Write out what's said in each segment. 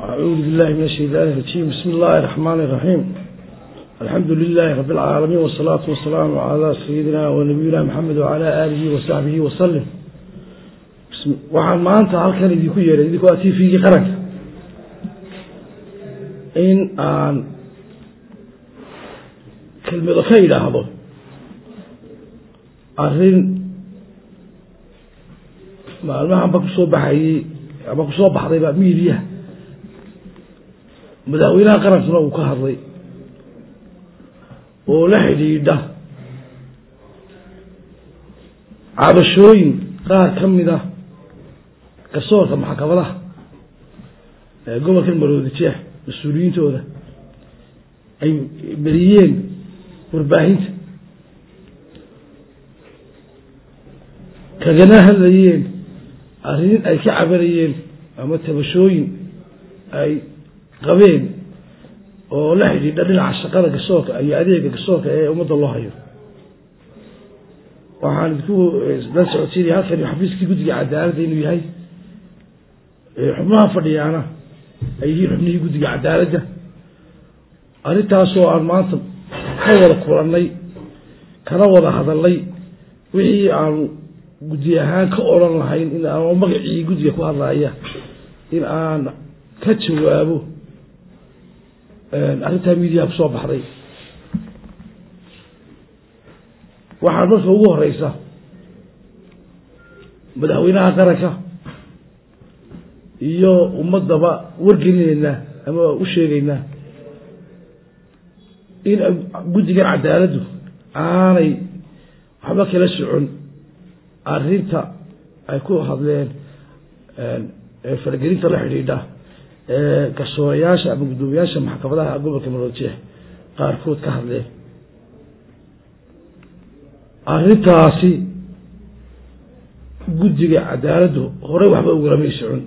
أعوذ بالله من الشيطان الرجيم بسم الله الرحمن الرحيم الحمد لله رب العالمين والصلاة والسلام على سيدنا ونبينا محمد وعلى آله وصحبه وسلم بسم waxaan maanta halkan idinku yeeray idinku waa tvgii qaranka in aan kelmado ka idhaahdo arrin maalmahanba kusoo baxayey ama kusoo baxdayba miidiyaha madaxweynaha qarankuna uu ka hadlay oo la xidhiidha cabashooyin qaar ka mid ah garsoorka maxkamadaha ee gobolkan maroodi jeex mas-uuliyiintooda ay beriyeen warbaahinta kagana hadlayeen arrin ay ka cabanayeen ama tabashooyin ay qabeen oo la xidhiidha dhinaca shaqada garsoorka iyo adeega garsoorka ee ummadda loo hayo waxaan idinku la socodsiinaya halkan xafiiskii guddiga cadaaladda inuu yahay xubnaha fadhiyaana ay yihiin xubnihii guddiga cadaaladda arrintaasoo aan maanta ka wada kulannay kana wada hadalnay wixii aanu guddi ahaan ka odran lahayn in aan magacii guddiga ku hadlaya in aan ka jawaabo arrintaa miidiyaha kusoo baxday waxaa marka ugu horeysa madaxweynaha qaranka iyo ummadaba wargelineynaa ama u sheegeynaa in guddigan cadaaladdu aanay waxba kala socon arrinta ay ku hadleen faragelinta la xidhiidha ee garsoorayaasha ama guddoomiyaasha maxkamadaha gobolka maroodjeex qaarkood ka hadleen arrintaasi guddiga cadaaladdu horey waxba ugalamay socon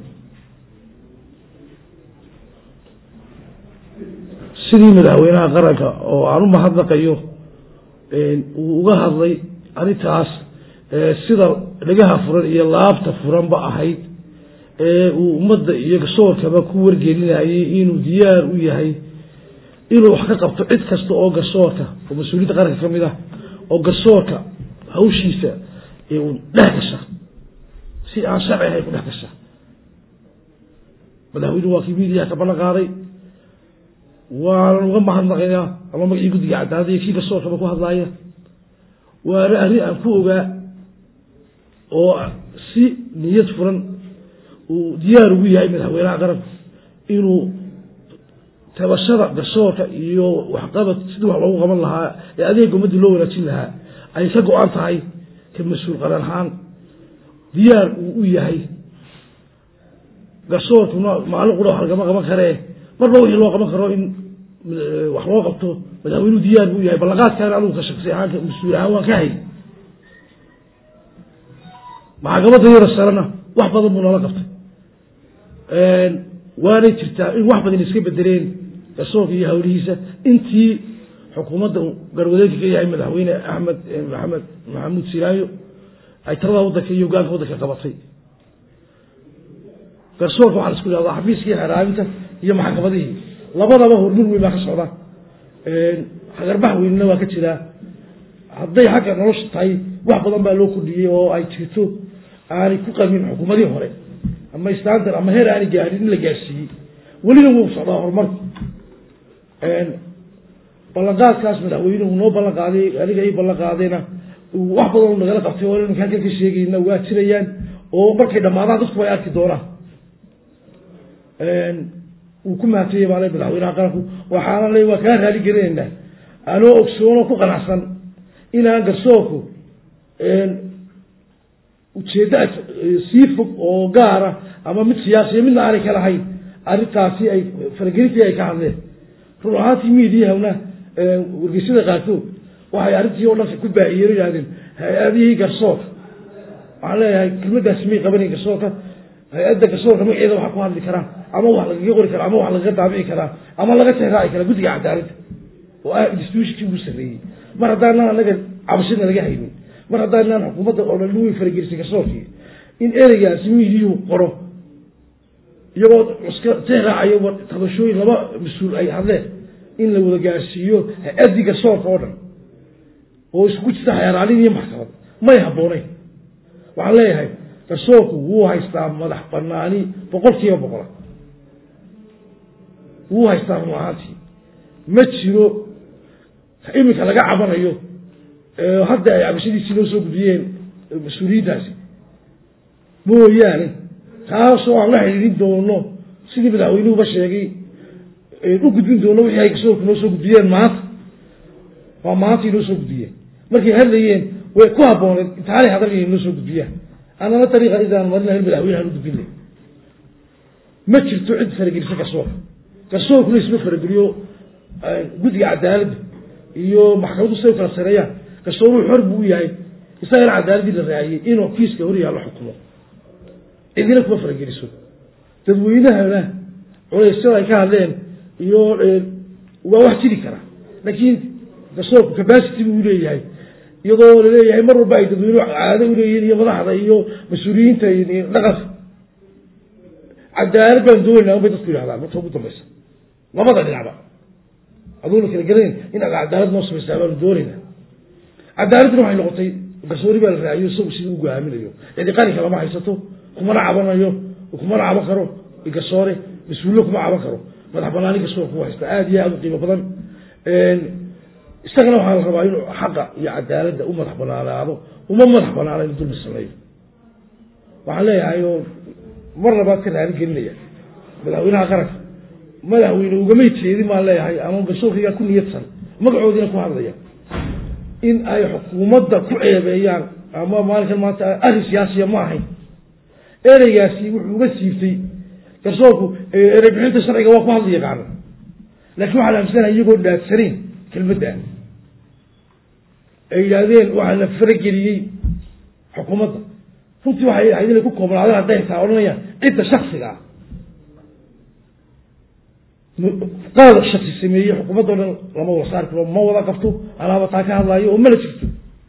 sidii madaxweynaha qaranka oo aan u mahadnaqayo uu uga hadlay arrintaas sida dhagaha furan iyo laabta furanba ahayd ee uu ummadda iyo garsoorkaba ku wargelinayay inuu diyaar u yahay inuu wax ka qabto cid kasta oo garsoorka oo mas-uuliyadda qaranka ka mid ah oo garsoorka hawshiisa u dhex gasha si aan sharci ahayn ku dhex gasha madaxweynuhu waa kii miidiyaha ka ballan qaaday waanan uga mahadnaqaynaa ama magacii guddiga cadaaladda iyo kii garsoorkaba ku hadlaaya waana arrin aan ku ogaa oo si niyad furan uu diyaar ugu yahay madaxweynaha qaranku inuu tabashada garsoorka iyo waxqabad sidii wax loogu qaban lahaa ee adeega ummaddii loo wanaajin lahaa ay ka go-an tahay ka mas-uul qaran ahaan diyaar uu u yahay garsoorkuna maalin qura wax lagama qaban karee marba wixii loo qaban karo in wax loo qabto madaxweynuhu diyaar buu yahay ballanqaadkaana anugu ka shaksi ahaan mas-uul ahaan waan ka hay maxkamadda yara sarena wax badan buu nala qabtay waanay jirtaa in wax badan iska bedeleen garsoorka iyo hawlihiisa intii xukuumadda garwadeynka ka yahay madaxweyne axmed maxamed maxamuud silaayo ay talada waddanka iyo hogaanka waddanka qabatay garsoorka waxaa la isku ihahdaa xafiiskii xeraabinta iyo maxkamadihii labadaba hormar weyn baa ka socda hagarbax weynina waa ka jiraa hadday xagga nolosha tahay wax badan baa loo kordhiyey oo ay jirto aanay ku qabin xukuumadihii hore ama standard ama heer aanay gaarin in la gaarsiiyey welina wuu socdaa horumarku ballanqaadkaas madaxweynuhu noo ballan qaaday aniga ii ballan qaadayna wax badan u nagala qabtay oo iminka halkan ka sheegayna waa jirayaan oo markay dhammaadaan dadku ay arki doonaan wuu ku mahadtayay baa le madaxweynaha qaranku waxaana le waa kaa raali gelinaynaa anoo ogsoon oo ku qanacsan inaan garsoorku ujeedda sii fog oo gaara ama mid siyaasiya midna aanay ka lahayn arrintaasi ay faragelintii ay ka hadleen run ahaantii miidiyahana wargeysyada qaarkood waxay arrintii oo dhan ku baahiyeen o yihahdeen hay-adihii garsoorka waxaan leeyahay kelmadaasi may qabanayn garsoorka hay-adda garsoorka magaceeda waxaa ku hadli karaa ama wax lagaga qori karaa ama wax lagaga daabici karaa ama laga teeraaci karaa guddiga cadaaladda oo ah institutionkii ugu sarreeyey mar haddaanan anaga cabashadna laga haynin mar haddaanaan xukuumadda oo dhan way faragelisay garsoorkii in ereygaasi miidiyuhu qoro iyagoo iska tixraacayo tabashooyin laba mas-uul ay hadleen in la wada gaarsiiyo hay-addii garsoorka oo dhan oo isku jirta xeeraalin iyo maxkamad may habbooneyn waxaan leeyahay garsoorku wuu haystaa madax banaani boqol kiiba boqola wuu haystaa run ahaantii ma jiro iminka laga cabanayo hadda ay cabashadiisii noo soo gudbiyeen mas-uuliyiintaasi mooyaane taasoo aan la xidhiidhin doono sidii madaxweynuhuba sheegay u gudbin doono wixii ay garsoorku noo soo gudbiyeen maanta waa maantay noo soo gudbiyeen markay hadlayeen way ku habbooneed intaanay hadalaya noo soo gudbiyaan annana dariiqa idaan marin lahayn madaxweyne aan u gudbin lahay ma jirto cid faragelisa garsoorka garsoorkuna isma farageliyo guddiga cadaaladda iyo maxkamaddu siday u kala sareeyaan garsooruhu xor buu u yahay isagana cadaaladdii la raaciyey inuu kiiska hor yaallo xukumo cidina kuma farageliso dadweynahana culeysyada ay ka hadleen iyo waa wax jiri kara laakiin garsoorku capacity buu leeyahay iyadoo laleeyahay mar walba ay dadweynuhu caado uleeyihiin iyo madaxda iyo mas-uuliyiinta dhaqanka cadaalad baan doonayna bay dadku yidhahdaan marka ugu dambaysa labada dhinacba aduuna kala gelayn in aad cadaalad noo samaysaa baanu doonaynaa cadaaladdina waxay noqotay garsoori baa la raaciyo isagu sidii u go'aaminayo cidi qarinka lama haysato kumana cabanayo kumana caban karo garsoore mas-uullo kuma caban karo madax banaani garsoor ku haysta aada iyo aada u qiimo badan isagana waxaa la rabaa inuu xaqa iyo cadaaladda u madax banaanaado uma madax banaana inu dulmi sameeyo waxaan leeyahay oo mar labaad ka raali gelinaya madaxweynaha qaranka madaxweyne ugamay jeedin baan leeyahay ama garsoorkaygaa ku niyadsan magacoodiina ku hadlaya in ay xukuumadda ku ceebeeyaan ama maalinkan maanta arrin siyaasiya ma ahayn ereygaasi wuxuu uga siibtay garsoorku erey bixinta sharciga waa ku hadla yaqaano laakiin waxaa la aaminsanaya iyagoo dhaadsanayn kelmadda ay yidhaahdeen waxaa la farageliyey xukuumadda runtii waxay ahayd inay ku koobnaadeen hadday taa odhanayaan cidda shaksiga ah qaada shaksi sameeyey xukuumadda o dhan lama wada saari karo ma wada qabto anaaba taa ka hadlaayo oo mana jirto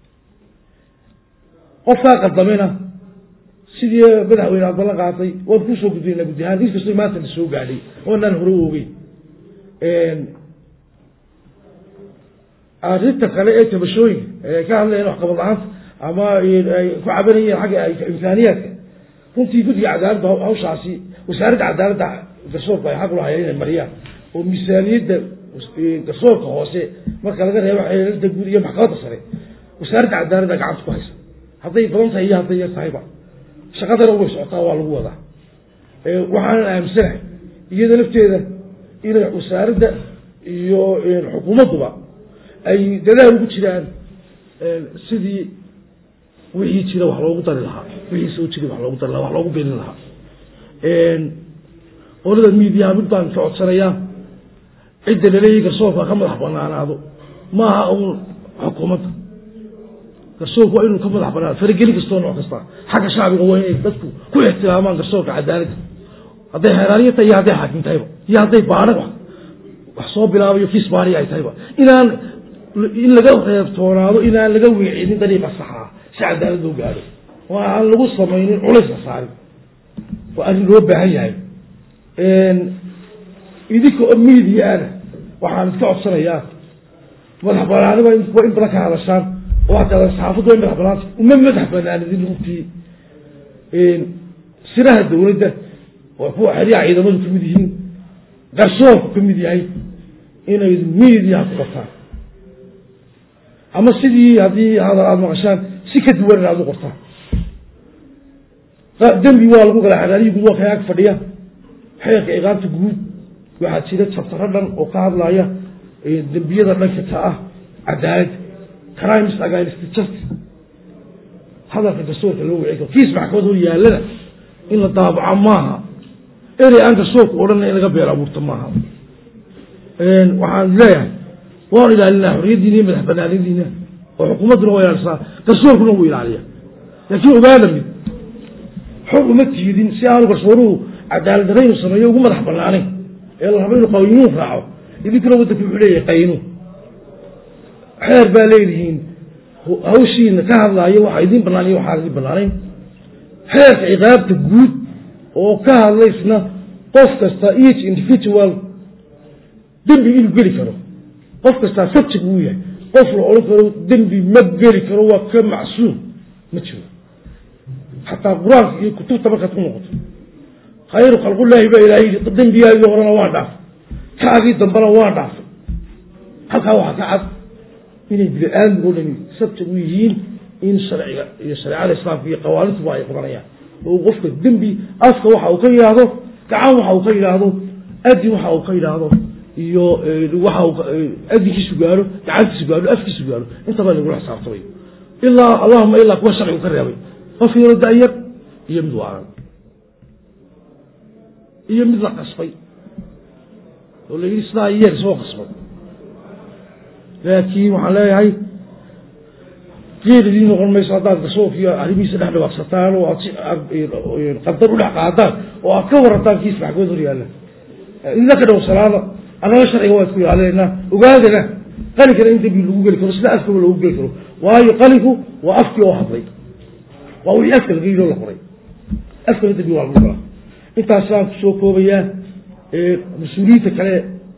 qofkaa qaldamena sidii madaxweyne aad ballan qaatay waan kusoo gudbinayna guddi ahaan in kastoo maanta na soo gaadhay oonaan hore u ogeyn arrinta kale ee tabashooyinka ee ka hadlayeen waxqabad la-aanta ama ay ku cabanayeen xagga imkaaniyaadka runtii guddiga cadaaladda hawshaasi wasaaradda cadaaladda garsoorku ay xaq u lahayeen inay mariyaan oo miisaaniyadda garsoorka hoose marka laga reebo xeelada guud iyo maxkamadda sare wasaaradda cadaaladda gacanta ku haysa hadday badan tahay iyo hadday yar tahayba shaqadana way socotaa waa lagu wadaa waxaanan aaminsanahay iyada lafteeda inay wasaaradda iyo xukuumadduba ay dadaal ugu jiraan sidii wixii jira wax loogu dari lahaa wixii soo jiray wax loogu dari lahaa wax loogu beenin lahaa qolada miidiyaha mid baan ka codsanayaa cidda laleeyahy garsoorka ka madax banaanaado maaha uun xukuumadda garsoorku waa inuu ka madax banaado farageli kastoo nooc kasta xagga shacbiga waa inay dadku ku ixtiraamaan garsoorka cadaaladda hadday xeeraaniya tahay iyo hadday xaakim tahayba iyo hadday baana wax soo bilaabayo kiis baaniya ay tahayba inaan in laga reebtoonaado inaan laga weecinin dariiqa saxaa si cadaalad loo gaadho oo aan lagu samaynin culays la saarin waa arrin loo baahan yahay idinka oo miidiyaana waxaan iska codsanayaa madax banaani waa in badan ka hadashaan oo hataa saxaafaddu waa madax banaanta uma madax banaanidin runtii siraha dawladda oo kuwa xeryaha ciidamadu kamid yihiin garsoorku kamid yahay inay miidiyaha ku qabtaan ama sidii haddii hadal aada maqashaan si ka duwan in aad u qortaan dembi waa lagu galaa xeraaliyi guud waa kayaag fadhiya xeerka iqaamta guud waxaa jira jabtaro dhan oo ka hadlaya dembiyada dhanka ka ah cadaalad crimes against justice hadalka garsoorka loo wici karo kiis maxkamad hor yaallana in la daabaco maaha erey aan garsoorku odhanna in laga beel abuurto maaha waxaan leeyahay waanu ilaalinaa xorriyaddiina iyo madax banaanadiina oo xukuumadduna waa ilaalisaa garsoorkuna wuu ilaaliya laakiin ogaana mid xor uma tiidin si aanu garsooruhu cadaalad darra inuu sameeyo ugu madax banaanayn ee la rabo inuu qaynuun raaco idinkuna waddanku wuxuu leeyahay qaynuun xeer baa leedihiin hawshiina ka hadlaayo waxaa idiin banaan iyo waxaan idiin banaanayn xeerka ciqaabta guud oo ka hadlaysna qof kasta each individual dembi inuu geli karo qof kastaa subject wuu yahay qof la odhan karo dembi ma geli karo waa ka macsuum ma jiro xataa qur-aanka iyo kutubta markaad ku noqoto khayru khalqullaahi baa ilaahay yidhi dembigaagii horena waa dhaafay kaagii dambena waa dhaafay halkaa waxaa ka cad inay bini aadmigo dhami subject u yihiin in sharciga iyo shareecada islaamka iyo qawaanintuba ay qabanayaan oo qofka dembi afka waxa uu ka yidhaahdo gacan waxa uu ka yidhaahdo adin waxa uu ka yidhaahdo iyo waxa adinkiisu gaaro gacantiisu gaaro afkiisu gaaro intaba lagula xisaabtamay ilaa allahuma ilaa kuwa sharcigu ka reebay qof yaro da-yar iyo mid waaran iyo mid la qasbay oo la yidhi sidaa yeer soo qasbay laakiin waxaan leeyahay geeridii noqon mayso haddaad gasoofkiyo arrimihiisa dhex dhawaaqsataan oo aad si qadar u dhex qaadaan oo aad ka warataan kiis maxkamad hor yaalla idinla ka dhowrsanaada annaga sharciga waa isku ilaalineynaa ogaadana qalinkana in dembi lagu geli karo sida afkaba lagu geli karo waayo qalinku waa afkii oo hadlay waa wixii afka laga yidhi oo la qoray afkana dembi waa lagu galaa intaasaan kusoo koobayaa mas-uuliyiinta kale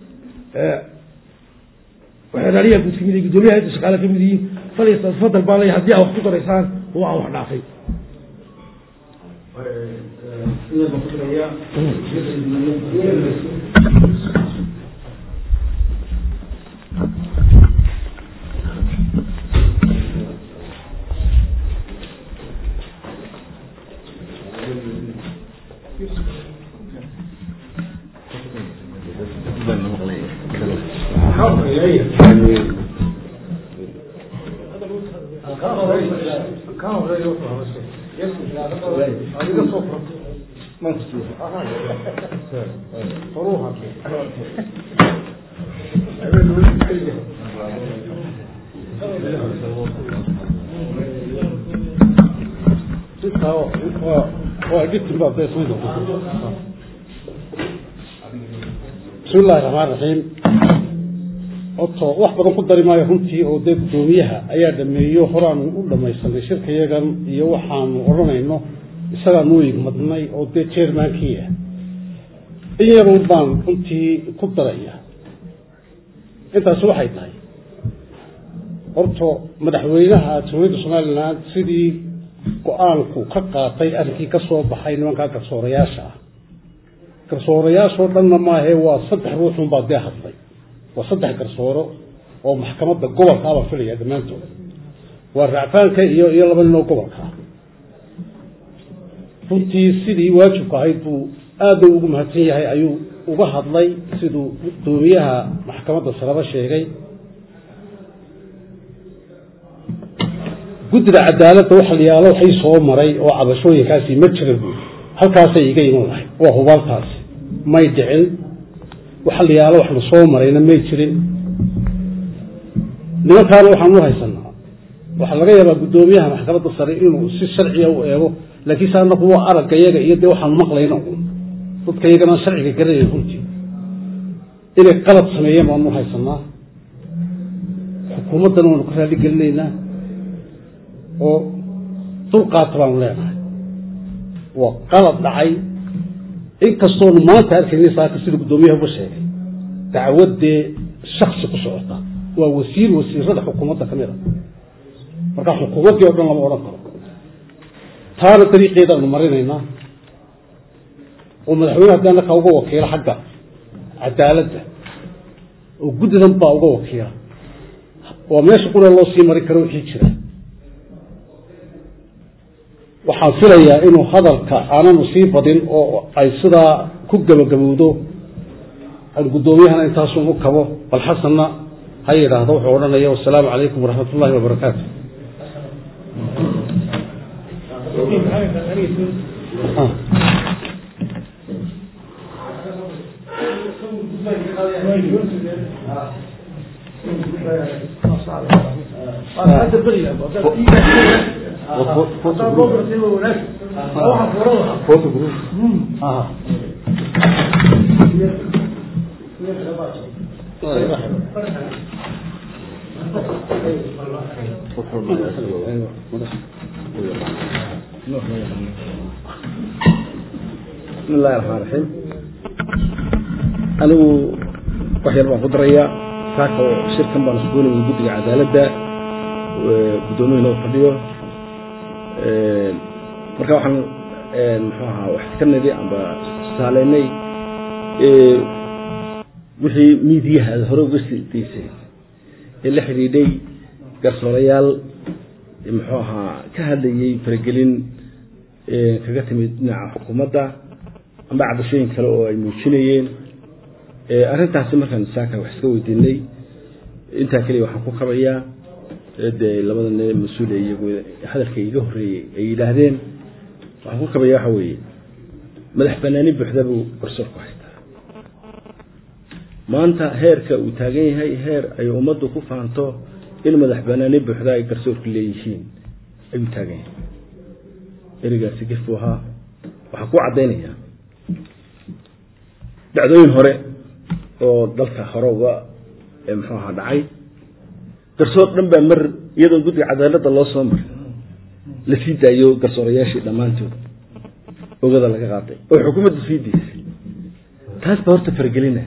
waxay raaliyaa guud kamid gudoomiyaha inta shaqaale kamid yihiin falyatafadal baa lay haddii aa wax ku daraysaan oo aan wax dhaafay bismi illahi raxmaan raxiim oto wax badan ku dari maayo runtii oo dee guddoomiyaha ayaa dhameeyo horaanu u dhamaysanay shirkayagan iyo waxaanu odhanayno isagaanu igmadnay oo dee jermankii ah in yarun baan runtii ku daraya intaasi waxay tahay horto madaxweynaha jamhuuriyadda somalilan sidii go-aanku ka qaatay arrinkii ka soo baxay nimankaa garsoorayaasha ah garsoorayaashoo dhanna maahe waa saddex ruuxunbaa dee hadlay waa saddex garsooro oo maxkamadda gobolka abaa filaya dhammaantood waa racfaanka iyo iyo laba nin oo gobolka ah runtii sidii waajibka ahayd buu aada ugu mahadsan yahay ayuu uga hadlay siduu guddoomiyaha maxkamadda saraba sheegay guddida cadaaladda waxa la yaalo waxay soo maray oo cabashooyinkaasi ma jira buui halkaasay iga iman lahay waa hubaaltaasi may dhicin waxa la yaalo wax la soo marayna may jirin nimankaana waxaan u haysanaa waxaa laga yaabaa guddoomiyaha maxkamadda sare inuu si sharciya u eego laakiin se anaku waa aragga yaga iyo dee waxaanu maqlayna un dadka iyagana sharciga garanaya runtii inay qalad sameeyeen baanu haysanaa xukuumaddana waanu ka raali gelinaynaa oo dulqaata baanu leenahay waa qalad dhacay inkastoonu maanta arkayna saaka sida guddoomiyaha uga sheegay dacwaddee shaksi ku socota waa wasiir wasiirada xukuumadda ka mid a marka xukuumaddii o dhan lama odhan karo taana dariiqeedaanu marinaynaa oo madaxweyne haddii annaka uga wakiilo xagga cadaaladda oo guddidan baa uga wakiila waa meesha qura loo sii mari karo wixii jira waxaan filayaa inuu hadalka aananu sii badin oo ay sidaa ku gebagabowdo an guddoomiyahana intaasun u kabo bal xasanna ha yidhaahdo wuxuu odhanaya wasalaamu calaykum waraxmat ullahi wabarakaatu بسم الله الرحمن الرحيم anigu wax yar baan ku darayaa saaka shirkan baan iskuulayay guddiga cadaaladda guddoomiya noo fadhiyo marka waxaan muxuu ahaa wax iska nidi amba tusaaleynay wixii miidiyaha aada hore uga sii daysay ee la xidhiidhay garsoorayaal muxuu ahaa ka hadlayay faragelin kaga timid dhinaca xukuumadda amba cabashooyin kale oo ay muujinayeen arrintaasi markaan saaka wax iska weydiinay intaa keliya waxaan ku kabayaa dee labada ne mas-uul ee iyagu hadalka iga horreeyey ay yidhaahdeen waxaan ku kabaya waxa weeye madax banaani buuxda buu garsoorku haystaa maanta heerka uu taagan yahay heer ay ummaddu ku faanto in madax banaani buuxda ay garsoorku leeyihiin ayuu taagan yahay erigaasi gef buu ahaa waxaan ku caddaynayaa dhacdooyin hore oo dalka hore uga muxuu ahaa dhacay garsoor dhan baa mar iyadoon guddiga cadaaladda loo soo marin la sii daayo garsoorayaashii dhammaantood ogada laga qaaday oo xukuumadda sii daysay taas baa horta faragelina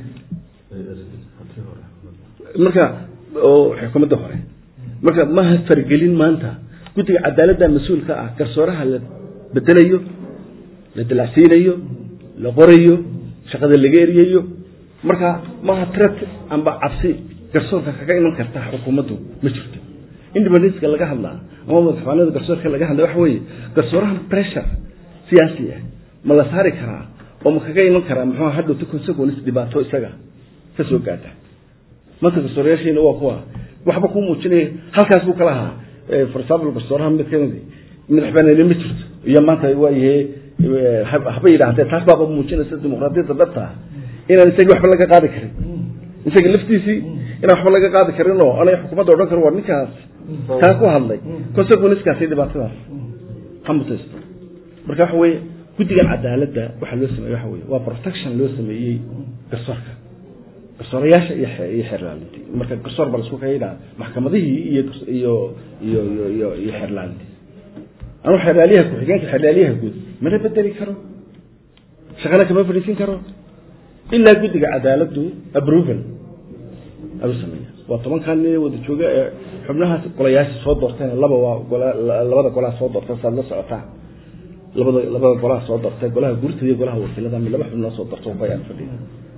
marka oo xukuumadda hore marka maha faragelin maanta guddiga cadaaladda mas-uulka ah garsooraha la bedelayo la dalacsiinayo la qorayo shaqada laga eriyayo marka maha tret amba cabsi garsoorka kaga iman karta xukuumaddu ma jirto independenceka laga hadlaa ama madaxbanida garsoorka laga hadla waxa weeye garsoorahan pressure siyaasi ah ma la saari karaa oo ma kaga iman karaa muxuu hadhowta consequence dhibaato isaga ka soo gaadha maanta garsoorayaashiina waa kuwa waxba kuu muujinaya halkaas buu kala ahaa for example garsooraha mid kamid madax banaani ma jirto iyo maanta waayahe haba yidhaahdee taas baaba muujinaysa dimuqraadiyadda dhabta ah inaan isagii waxba laga qaadi karin isaga laftiisii inaan waxba laga qaadi karin oo anay xukuumadda odhan karo waa ninkaas kaa ku hadlay consequenceskaasi dhibaatadaas ha mutaysto marka waxa weeye guddigan cadaaladda waxaa loo sameeye waxa weye waa protection loo sameeyey garsoorka garsoorayaasha iyo iyo xeerlaalintii marka garsoor baa laisku kaga yidhaha maxkamadihii iyo iyo iyo iyo iyo iyo xeerlaalintii anu xeerlaaliyaha ku-xigeenka xeerlaaliyaha guud mana bedeli karo shaqana kama fadhiisin karo ilaa guddiga cadaaladdu approval ayuu sameeya waa tobankan nin wada jooga ee xubnahaas golayaasha soo doorteen laba waa gola labada golaha soo doorta saad la socotaa labada labada golaha soo doortay golaha guurtada iyo golaha wakiilada mi laba xubnoo soo doorto bayaan fadhiya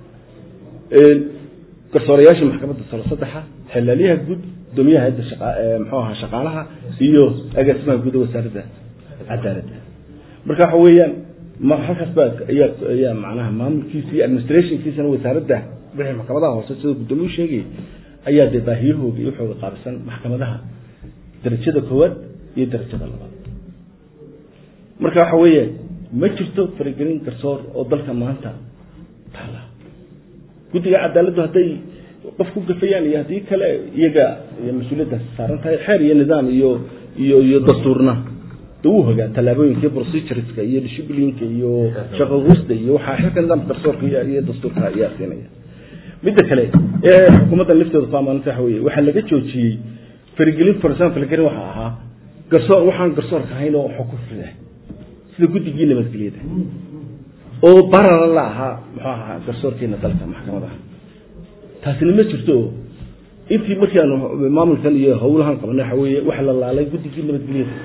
garsoorayaasha maxkamadda salo saddexa xelaalyaha guud gudoomiyaha hayadda shaqa muxuu ahaa shaqaalaha iyo agaasimaha guud wasaaradda cadaaladda marka waxa weeyaan ma halkaas baa ayaa ayaa macnaha maamulkiisa iyo administrationkiisana wasaaradda wixii maxkamadaha hoose sida gudoomiyuu sheegay ayaa dee baahiyahooga iyo waxooga qaabisan maxkamadaha darajada koowaad iyo darajada labaad marka waxa weeye ma jirto faragelin garsoor oo dalka maanta taala guddiga cadaaladdu hadday qof ku gafayaan iyo haddii kale iyaga mas-uuliyaddaas saaran tahay xeer iyo nidaam iyo iyo iyo dastuurna de wuu hogaa tallaabooyinka procedureska iyo disciplinka iyo shaqaguusta iyo waxaa xilka nidaamka garsoorka iyo dastuurka ayaa siinaya midda kale ee xukuumadda lafteedu faamaanta waxa weye waxaa laga joojiyey faragelin for example faragelin waxaa ahaa garsoor waxaan garsoorka ahayn oo xukuufida sida guddigii nabadgelyada oo barara la ahaa muxuu ahaa garsoorkeena dalka maxkamadaha taasina ma jirto intii markii aanu maamulkan iyo howlahan qabanay waxa weeye waxa la laalay guddigii nabadgelyada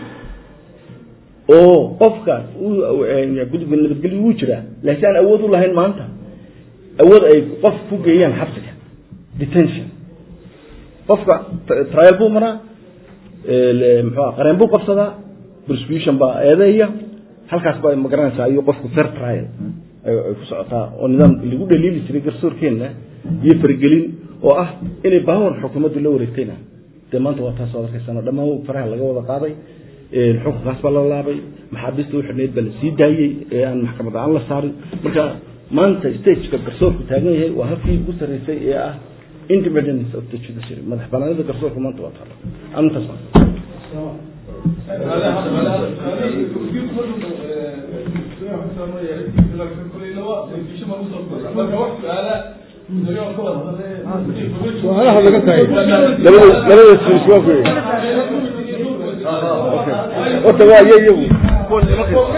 oo qofka guddiga nabadgelya wuu jiraa laakiin aan awood u lahayn maanta awood ay qof ku geeyaan xabsiga detention qofka trial buu maraa muxuu qareen buu qabsadaa prosecution baa eedeeya halkaas baa magaranaysaa ayuu qofku fair trial ay ku socotaa oo nidaam lagu dhaliili jiray garsoorkeenna iyo faragelin oo ah inay baawar xukuumaddu la wareegtayna dee maanta waa taas oo arkaysano dhammaan faraha laga wada qaaday xukunkaas baa la laabay maxaabiista u xidhnayd baa la sii daayey ee aan maxkamad aan la saarin marka maanta stageka garsoorku taagan yahay waa halkii ugu sarreysay ee ah independence of the judiciary madax banaanida garsoorku maanta waa taala arintaas su-aalaha laga tahay labada suus waa ku horta waa iyo iyagu